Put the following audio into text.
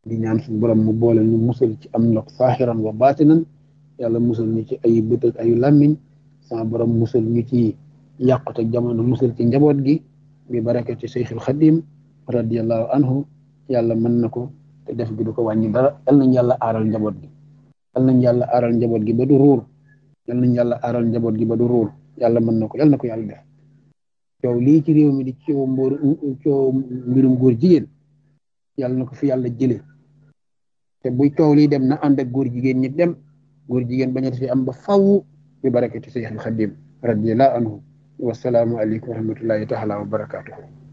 di ñaan suñu borom mu boole ñu musal ci am ndox saaxiran wa baatinan yàlla musal ñu ci ay bët ak ayu làmmiñ sama borom musal ñu ci yàqute jamono musal ci njaboot gi bi barakati Seyxul Xadim radiyallahu anhu yàlla mën na ko te def gi du ko wàññi dara yal nañ yàlla aaral njaboot gi yal nañ yàlla aaral njaboot gi ba du ruur yal nañ yàlla aaral njaboot gi ba du ruur yàlla mën na ko yal na ko yàlla def coow lii ci réew mi di coow mbóor coow mbirum góor jigéen yàlla na ko fi yàlla jële te buy coow lii dem na ànd ak góor jigéen ñi dem góor jigéen baña fi am ba faw bi barakati Seyxul Xadim radiyallahu anhu wasalaamu aleykum wa rahmatullahi taala wa barakatuhu